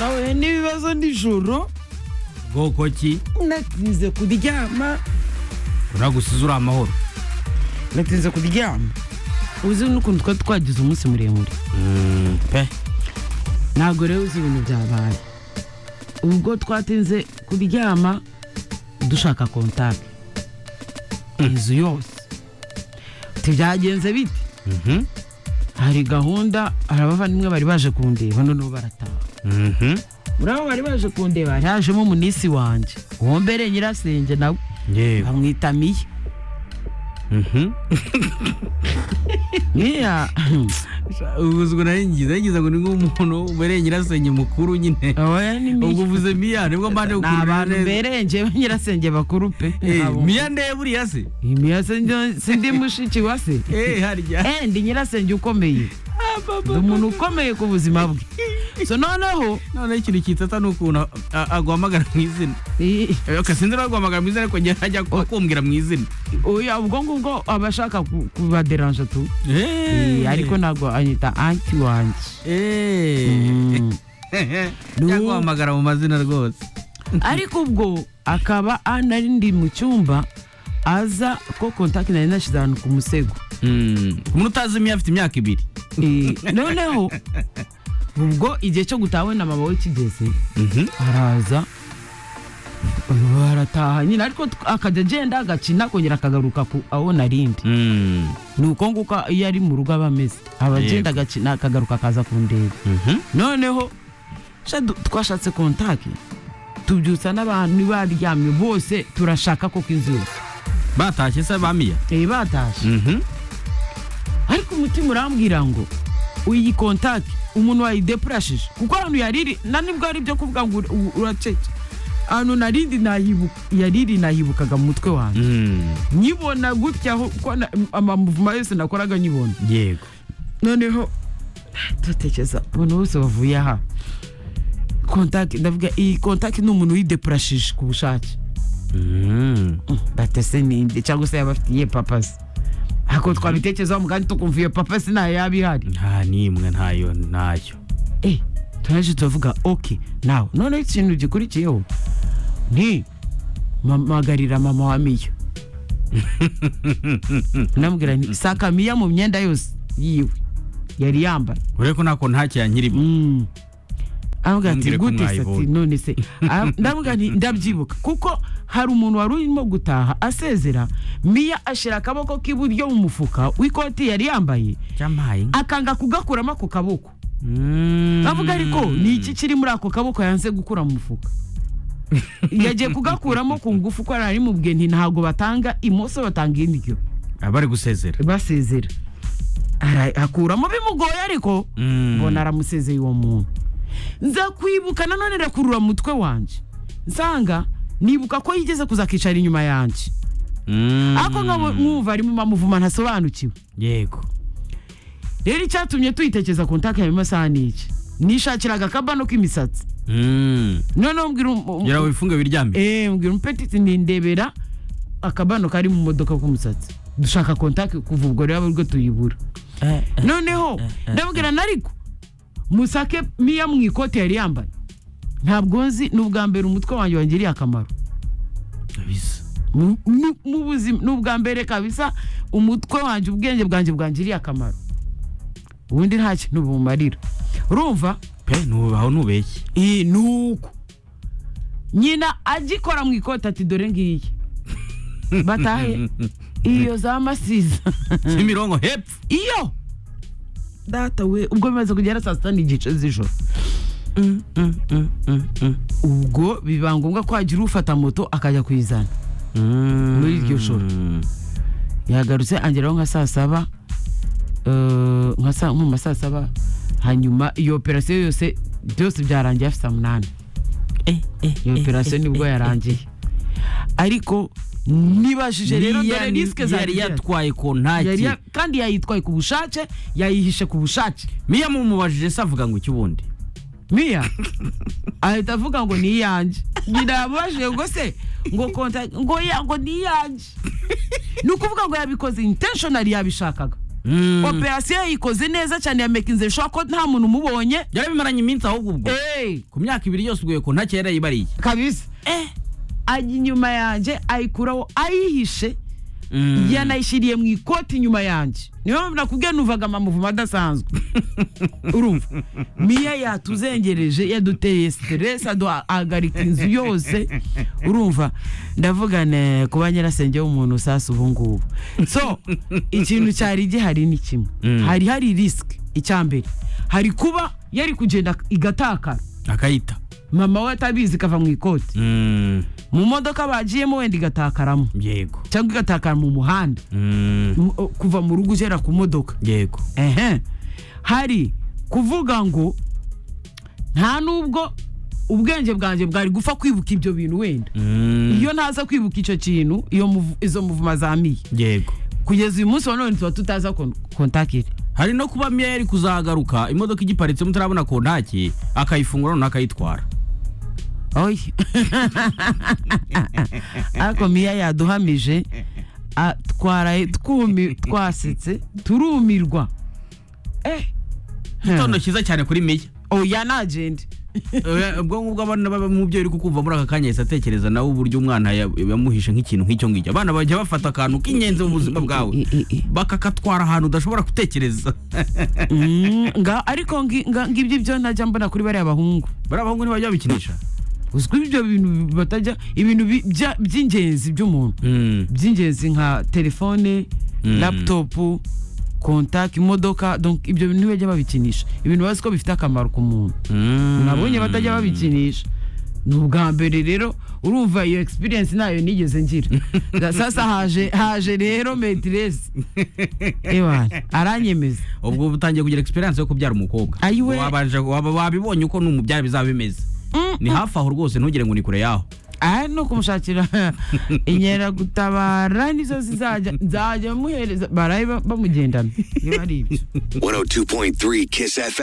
nawe n'ibibazo nijoro bwoko ki natinze kuryama uragusize uri amahoro natinze kuryama uzi n'ukuntu twari twagize umunsi muremure Mm, pe ntabwo rero uzi ibintu byabaye ubwo twatinze kuryama dushaka kontakte inzu yose tibyagenze bite Mhm, hari gahunda hari abavandimwe bari baje kundeba noneho barataha mhm. muri abo bari baje kundeba hari hajemo munisi wanjye uwo mbere nyirasenge nawe yewe bamwita miya Mhm. miya ubuze ngo nari ngize ngize ngo ni nk'umuntu ubereye nyirasenge mukuru nyine oya ni ubwo miya uvuze miya nibwo mbanje ni gukurura abantu neza mberenge ba nyirasenge bakuru pe Eh, Abo. miya ndeye buriya se miya sindi- sindi mushiki wa se Eh, harya Eh, ndi nyirasenge ukomeye ndi umuntu ukomeye ku buzima bwe so noneho noneho ikintu kitata ni ukuntu a- aguhamagara mu izina i- Eh, sinzi niba aguhamagara mu izina ariko njye ajya kumbwira mu izina oya, ubwo ngubwo aba ashaka ku- kubaderanje tu Eh, Eh. ariko ntabwo anyita anti wanjye Eh. Mm. Njya guhamagara mu mazina rwose ariko ubwo akaba anari ndi mu cyumba aza ko kontakiti nari nashyize ahantu ku musego Mm. umuntu utazi imiya afite imyaka ibiri Eh, noneho ubwo igihe cyo gutaha we na mama we kigeze Mhm. araza barataha nyine ariko tw- akajya agenda agakina akongera akagaruka ku aho narindi Mm. ni uko nguko iyo ari mu rugo aba ameze aba agenda agakina akagaruka akaza kundeba Mhm. noneho sha du- twashatse kontakiti tubyutsa n'abantu baryamye bose turashaka koko inzu yose batashye se ba miya Eh, batashye Mhm. ariko umutima urambwira ngo iyi kontakiti umuntu wayideprashije kuko ahantu yariri na nibwo ari ibyo kuvuga ngo ur- u- uracece ahantu narindi nahibuka yariri nahibukaga mu mutwe wanjye Mm. nyibona gutya aho ko na- amamuvuma yose nakoraga nyibona yego noneho dutekereza abantu bose bavuye aha kontakiti ndavuga iyi kontakiti ni umuntu wideprashije ku bushake Mm. batese ninde cyangwa se yaba afitiye papasi ako twabitekerezaho mugani tukumva iyo papasi ntayo yaba ihari nta n'imwe ntayo ntayo eh turaje turavuga ok nawe noneho ikintu gikurikiyeho ni mpamagarira mama wa miyo namubwira nti saka miya mu myenda yose yiwe yari yambaye urebe ko ntako ntacyo yankirimo Mm. aramubwira ati Ntumbwire ko gute sati mwayibonye." none se Ara- ndamubwira nti ndabyibuka kuko hari umuntu wari urimo gutaha asezera miya ashyira akaboko k'iburyo mu mufuka w'ikoti yari yambaye cyamaye akanga kugakuramo ako kaboko bavuga bavuga ariko ni iki kiri muri ako kaboko yanze gukura mu mufuka yagiye kugakuramo ku ngufu ko ari mu bwe nti ntabwo batanga imoso batanga indyo abari gusezera basezera Ara- akuramo bimugoye ariko Mm. mbona aramusezeye uwo muntu nza kwibuka nanone irakurura umutwe wanjye nsanga nibuka ko yigeze kuzakicara inyuma yanjye Mm. ariko nkabo- nkumva arimo amuvuma ntasobanukiwe yego rero icyatumye tuyitekereza kontakiti ya masaha ni iki nishakiraga akabano k'imisatsi Mm. noneho mbwira um- gira wifunge wiryame Eh, mbwira umupetiti nindebera akabano kari mu modoka k'umusatsi dushaka kontakiti kuva ubwo rero arirwo tuyibura noneho ndabwira nariko musake miya mu ikote yari yambaye ntabwo nzi ni ubwa mbere umutwe wanjye wangiriye akamaro kabisa Mu- mu- mu buzima ni ubwa mbere kabisa umutwe wanjye ubwenge bwanjye bwangiriye akamaro ubundi nta kintu bumarira urumva pe nu- aho nubeshye iyi ni uko nyina agikora mu ikoti ati dore ngiyi batahe iyo za masiza imirongo hepfo iyo data we ubwo bimaze kugera saa sita n'igice z'ijoro ubwo biba ngombwa ko hagira ufata moto akajya kuyizana muri iryo joro. yagarutse angeraho nka saa saba eh, nka saa nko mu ma saa saba hanyuma iyo operasiyo yose byose byarangiye afite saa munani iyo operasiyo nibwo yarangiye ariko nibajije rero dore disike zari yari yatwaye kontaki kandi yayitwaye ku bushake yayihishe ku bushake miya mumubajije se avuga ngo iki ubundi miya ahita avuga ngo ni iyanjye nyina yamubajije ngo se ngo konta ngo ya ngo ni iyanjye ni ukuvuga ngo yabikoze intentionally yabishakaga operasiyo yayikoze neza cyane ya mekinze bishobora ko nta muntu umubonye byari bimaranye iminsi ahubwo ubwo eee ku myaka ibiri yose uguye ko ntakera yibariye kabisa ajya inyuma yanjye ayikuraho ayihishe yanayishyiriye mu ikoti inyuma yanjye niyo mpamvu nakubwiye nuvaga amamuvumo adasanzwe urumva miya yatuzengereje yaduteye siteresi aduhagarika inzu yose urumva ndavuga ne ku ba nyirasenge w'umuntu usasa ubu ngubu so ikintu cyari gihari ni kimwe Mm. hari hari risike icya mbere hari kuba yari kugenda igatakara akayita mama we atabizi ikava mu ikoti Mm, mu modoka bagiyemo wenda igatakaramo yego cyangwa igatakara mu muhanda Mm, mu- o- kuva mu rugo ugera ku modoka yego ehe hari kuvuga ngo nta nubwo ubwenge bwanjye bwari gupfa kwibuka ibyo bintu wenda Mm, iyo ntaza kwibuka icyo kintu iyo muvu- izo muvuma zamiye yego kugeza uyu munsi wa none tuba tutaza kon- kontakire hari no kuba miya yari kuzagaruka imodoka igiparitse mutarabona kontaki akayifungura noneho akayitwara oyi ariko miya yaduhamije a- twaraye twumi twasetse turumirwa eh igitondo cyiza cyane kuri miya oya nagende Eh, ubwonko bw'abana b'umubyeyi uri kukumva muri aka kanya yahise atekereza nawe uburyo umwana ya- yamuhishe nk'ikintu nk'icyo ngicyo abana bajya bafata akantu k'ingenzi mu buzima bwawe I- i- i- bakakatwara ahantu udashobora gutekereza Mm, nga ariko ngi- nga- ngibyo ibyo ntajya mbona kuri bariya bahungu bariya bahungu ntibajya babikinisha uzwi ibyo bintu batajya ibintu bi- bya- by'ingenzi by'umuntu by'ingenzi nka telefone Mm. laputopu kontaki imodoka donc ibyo bintu ntibajya babikinisha ibintu bazi ko bifite akamaro ku muntu nabonye batajya babikinisha ni ubwa mbere rero urumva iyo experience nayo nigeze ngira Nga- sasa haje haje rero metiresi ewana aranyemeza ubwo uba utangiye kugira experience yo kubyara umukobwa Ayiwe. Wabanje- waba wabibonye uko n'umubyara bizaba bimeze Mm, ni hafi aho rwose ntugire ngo ni kure yaho aha ni ukumushakira inkeragutabara nizo zizajya nzajya muhereza baraye ba- bamugendana niba ari ibyo 102.3 Kiss FM.